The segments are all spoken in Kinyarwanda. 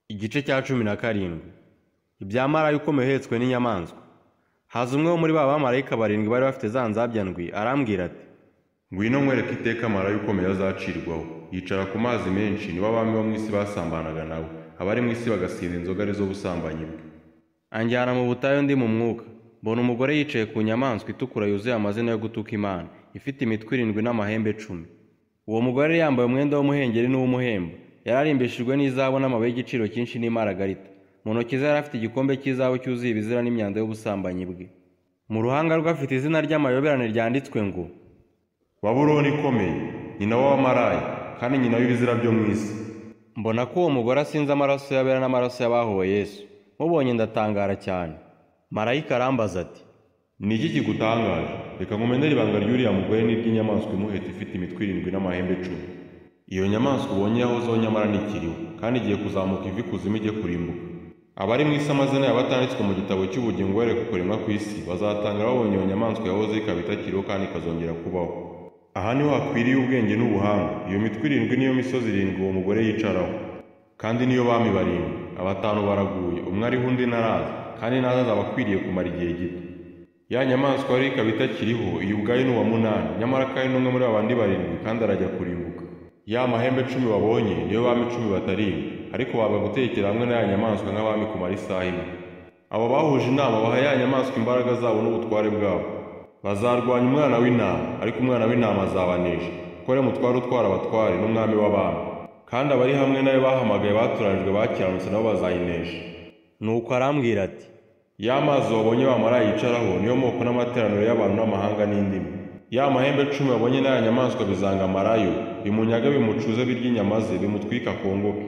Igice cya cumi na karindwi ibya Marayo ukomeye uhetswe n'inyamaswa haza umwe wo muri ba bamarayika barindwi bari bafite za nzabya ndwi arambwira ati ngwino nkwereka iteka marayo ukomeye azacirwaho yicara ku mazi menshi nibo abami bo mu isi basambanaga nawe abari mu isi bagasinda inzoga ari zo busambanyi bwe anjyana mu butayu ndi mu mwuka mbona umugore yicaye ku nyamaswa itukura yuzuye amazina yo gutuka imana ifite imitwe irindwi n'amahembe cumi uwo mugore yari yambaye umwenda w'umuhengeri n'uw'umuhembo yari arimbishijwe n'izahabu n'amabuye y'igiciro cyinshi n'imaragarita mu ntoki ze yari afite igikombe cy'izahabu cyuzuye ibizira n'imyanda y'ubusambanyi bwe mu ruhanga rwe afite izina ry'amayoberane ryanditswe ngo baburoni ikomeye nyina w'abamarayi kandi nyina w'ibizira byo mu isi mbona ko uwo mugore asinze amaraso y'abera n'amaraso y'abahowe yesu mubonye ndatangara cyane marayika arambaza ati ni iki kigutangaje reka nkumenere ibanga ry'uriya mugore n'iry'inyamaswa imuheta ifite imitwe irindwi n'amahembe cumi iyo nyamaswa ubonye yahozeho nyamara ntikiriho kandi igiye kuzamuka ivi kuzimu ijye kurimbuka abari mu isi amazina yabo atanditswe mu gitabo cy'ubugingo yereka kuremwa ku isi bazatanga babonye iyo nyamaswa yahoze ikaba itakiriho kandi ikazongera kubaho aha niho hakwiriye ubwenge n'ubuhanga iyo mitwe irindwi niyo misozi irindwi uwo mugore yicaraho kandi niyo bami barindwi abatanu baraguye umwe ariho undi ntaraza kandi ntazaza aba akwiriye kumara igihe gito ya nyamaswa rero ikaba itakiriho iyi ubwayo ni uwa munani nyamara kandi ni umwe muri babandi barindwi kandi arajya kurimbuka ya mahembe cumi wabonye niyo bami cumi batarindwi ariko waza gutekera hamwe na ya nyamaswa nk'abami kumara isaha imwe abo bahuje inama baha ya nyamaswa imbaraga zabo n'ubutware bwabo bazarwanya umwana w'intama ariko umwana w'intama azabanesha kuko ari mutware utwara abatware n'umwami w'abami kandi abari hamwe nawe bahamagaye batoranijwe bakiranutse nabo bazayinesha nuko arambwira ati ya mazi wabonye bamara yicaraho niyo moko n'amateraniro y'abantu n'amahanga n'indimi ya mahembe cumi wabonye n'aya nyamaswa bizanga amarayo bimunyaga bimucuze birya inyama ze bimutwika akongoke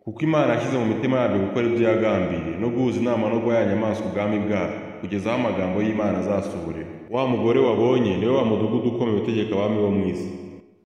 kuko imana yashyize mu mitima yabyo gukora ibyo yagambiriye no guhuza inama no guha ya nyamaswa ubwami bwabo kugeza aho amagambo y'imana azasohorera wa mugore wabonye niwe wa mudugudu ukomeye utegeka abami bo mu isi